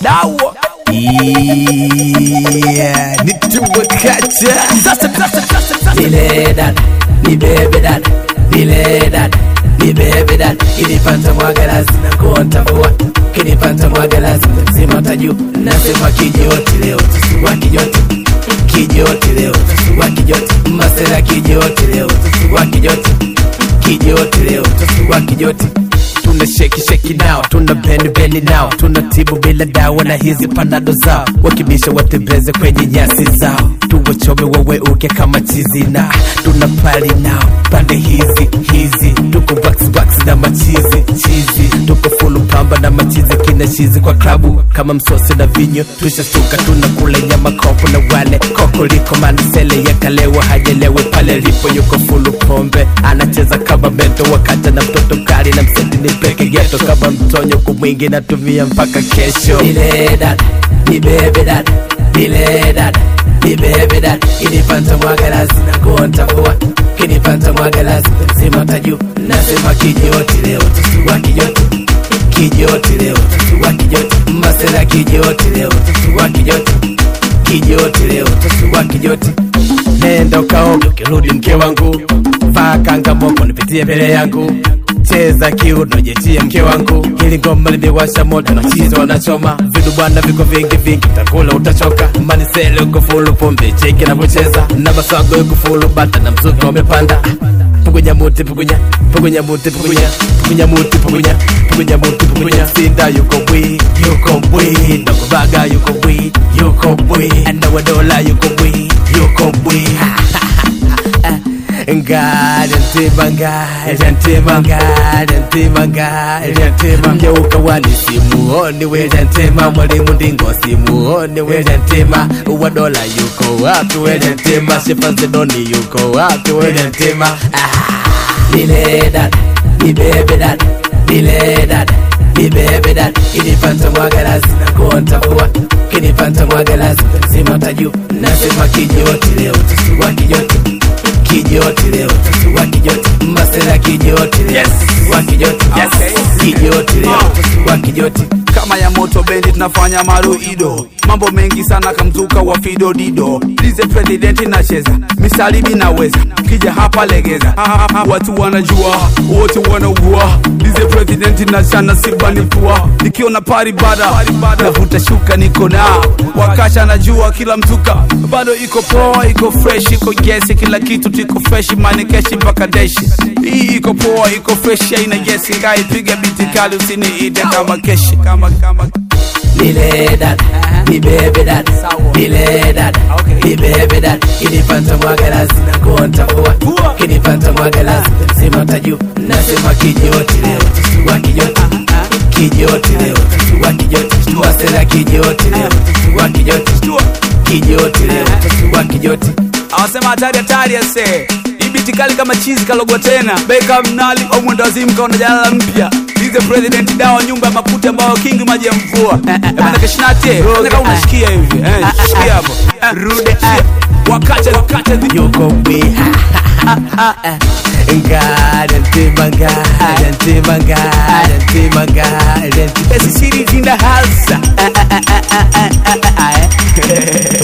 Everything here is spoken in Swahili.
dawa Yeah, nituwakacha sasa sasa sasa sasa Nile dad, ni bebe dad, nile dad, ni bebe dad. Kinipata mwaga lazima kuntavua, kinipata mwaga lazima mzima taju. Nasema kijoti leo tasugua kijoti, kijoti leo tasugua kijoti, masela kijoti leo tasugua kijoti, kijoti leo tasugua kijoti. tuna sheki sheki nao tuna beni beni nao tuna tibu bila dawa na hizi panado zao wakibisha watembeze kwenye nyasi zao tuwachome waweuke kama chizi na tuna pali nao pande hizi hizi tuko box box na machizi chizi tuko fulu pamba na machizi kina chizi kwa klabu kama msosi na vinyo tushashtuka tuna kule nyama kopo na wale koko liko manisele yakalewa hajelewe pale lipo yuko fulu pombe anacheza kama mento wakati na mtoto mkali na mseti ni peke geto kama mtonyo kumwingi natumia mpaka kesho Nile dad, ni bebe dad, nile dad, ni bebe dad. Kinipata mwaga lazima kuntavua, kinipata mwaga lazima mzima taju. Nasema kijoti leo tasugua kijoti, kijoti leo tasugua kijoti, masela kijoti leo tasugua kijoti, kijoti leo tasugua kijoti. nenda ukaoge ukirudi mke wangu vaa kanga moko nipitie mbele yangu cheza kiuno jechie mke wangu ili ngoma limewasha moto na chizo wanachoma vidu bwana viko vingi vingi takula utachoka manisele uko fulu pombe cheki navyocheza na masago yuko fulu bata na mzuka umepanda pugunya muti pugunya pugunya muti pugunya pugunya muti pugunya pugunya muti pugunya sinda yuko bwi yuko bwi nakubaga yuko bwi yuko bwi anawadola yuko bwi yuko bwi ngada ntima ngada ntima ngada ntima ngada ntima mgeuka wani simuoni weja ntema mwalimu ndingo simuoni weja ntema wadola yuko wapi weja ntema shefanzedoni yuko wapi weja ntema Nile dad, ni bebe dad, nile dad, ni bebe dad. Kinipata mwaga lazima kuntavua, kinipata mwaga lazima mzima taju. Nasema kijoti leo tasugua kijoti, kijoti leo tasugua kijoti, masela kijoti leo tasugua kijoti, kijoti leo tasugua kijoti. kama ya moto bendi tunafanya maruido mambo mengi sana kamzuka wa fido dido lize presidenti nacheza misalibi naweza kija hapa legeza Ha, ha, ha. watu wanajua wote wanaugua lize presidenti na shana sibanipua nikiona pari bada navuta shuka niko na wakasha najua kila mzuka bado iko poa iko fresh iko gesi kila kitu tiko fresh manikeshi mpaka deshi hii iko poa iko fresh aina gesi ngaipiga biti kali usiniite kama keshi kama kama Nile dad, ni bebe dad, nile dad, ni bebe dad. Kinipata mwaga lazima kuntavua, kinipata mwaga lazima mzima taju. Nasema kijoti leo tasugua kijoti, kijoti leo tasugua kijoti, masela kijoti leo tasugua kijoti, kijoti leo tasugua kijoti. awasema hatari hatari ase ibiti kali kama chizi kalogwa tena beka mnali au mwendawazimu kaona jalala mpya lize president dawa nyumba ya makuti ambayo kingi maji ya mvua ebana keshinate kama unashikia hivi eh, shikia hapo Eh, rude wakate wakate yuko bwi ngada ntima ngada ntima ngada ntima ngada ntima City in the house